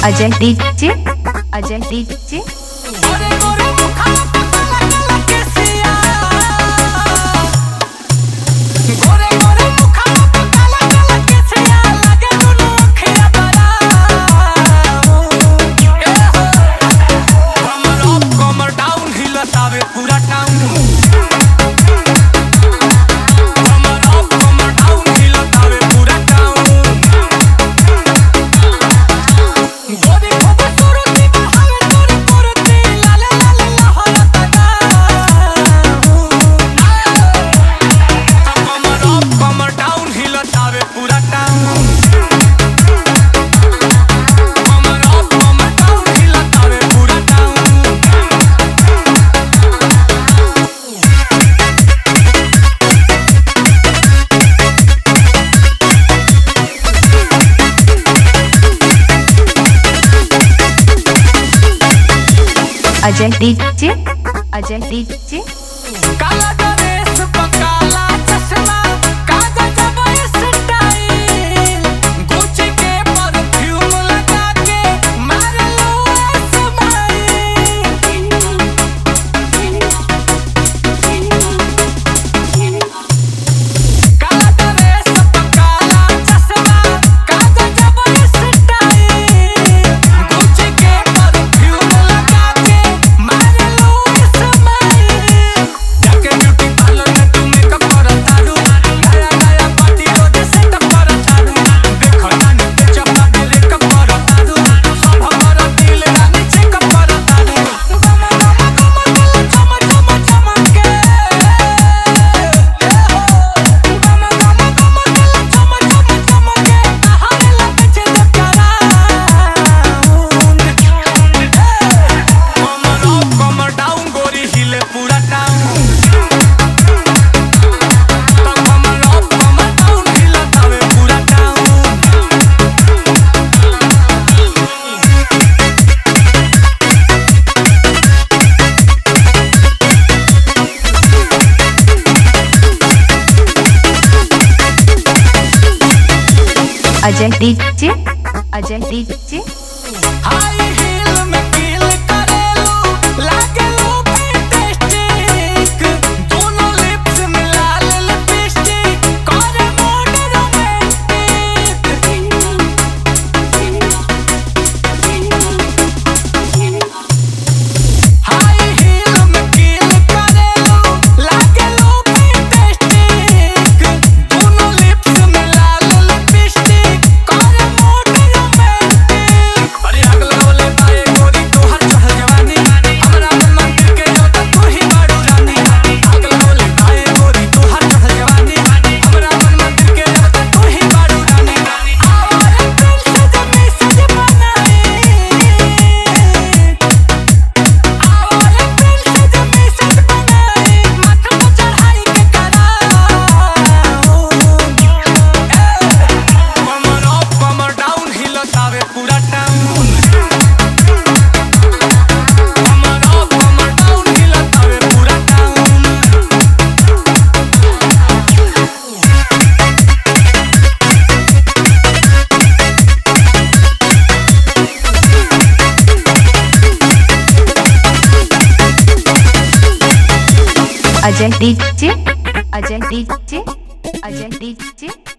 Ajay DJ Ajay DJ गोरे गोरे मुखड़ा पे काला काला केसिया गोरे गोरे मुखड़ा पे काला काला केसिया लगे दुनु अखिया बड़ा ए हो कमर अप कमर डाउन हिलतावे पूरा टाउन कमर अप कमर डाउन हिलतावे पूरा टाउन गोरी खूबसूरती बहावे तोरी मूर्ति लाले लाले लहरता कमर अप कमर डाउन हिलतावे पूरा टाउन कमर अप कमर डाउन हिलतावे पूरा town Ajay DJ Ajay DJ काला ड्रेस पर काला चश्मा कागज जबर स्टाइल गुच्ची के परफ्यूम लगा के मार लो स्माइल काला ड्रेस पर काला चश्मा कागज जबर स्टाइल गुच्ची के परफ्यूम लगा के मार लो स्माइल जाके ब्यूटी पार्लर में तू मेकअप करता रू नया नया पार्टी रोज सेटअप करता रू देखो नानी के चप्पा के लेकअप करता रू सब हमारा दिल रानी चेकअप करता रू गम गम गम गम चम चम चमके ए हो गम गम गम गम चम चम चमके हर लगे छे कमर अप कमर डाउन गोरी हिले पूरा टाउन कमर अप कमर डाउन हिलतावे पूरा town Ajay DJ Ajay DJ high heel में कील करेलू लागेलू फैंटास्टिक दोनों लिप्स मिला ले लिपस्टिक करे मूड रोमांटिक हाई हील में कील करेलू लागेलू फैंटास्टिक दोनों लिप्स मिला ले लिपस्टिक करे मूड रोमांटिक अरे आग लगवले बाए गोरी तोहर चढ़ल जवानी हमरा मन मंदिर के जोता तू ही बाड़ू रानी आग लगवले बाए गोरी तोहर चढ़ल जवानी हमरा मन मंदिर के जोता तू ही बाड़ू रानी आवारा दिल से जमी सज बनाई आवारा दिल से जमी सज बनाई माथा पे चढ़ाई के कराओ कमर अप कमर डाउन हिलतावे पूरा टाउन कमर अप कमर डाउन हिलतावे पूरा town Ajay DJ Ajay DJ Ajay DJ